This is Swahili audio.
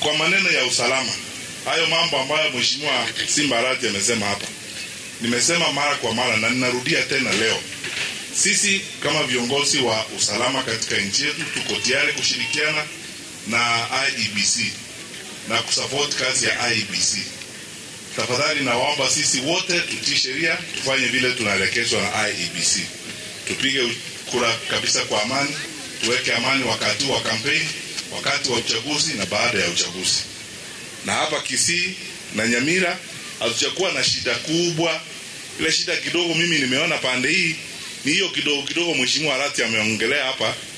kwa maneno ya usalama, hayo mambo ambayo Mheshimiwa Simba Arati amesema hapa, nimesema mara kwa mara na ninarudia tena leo, sisi kama viongozi wa usalama katika nchi yetu tuko tayari kushirikiana na IEBC na kusupport kazi ya IEBC. Tafadhali nawaomba sisi wote tutii sheria, tufanye vile tunaelekezwa na IEBC, tupige kura kabisa kwa amani, tuweke amani wakati wa kampeni, wakati wa uchaguzi na baada ya uchaguzi. Na hapa Kisii na Nyamira hatujakuwa na shida kubwa. Ile shida kidogo mimi nimeona pande hii ni hiyo kidogo kidogo, Mheshimiwa Arati ameongelea hapa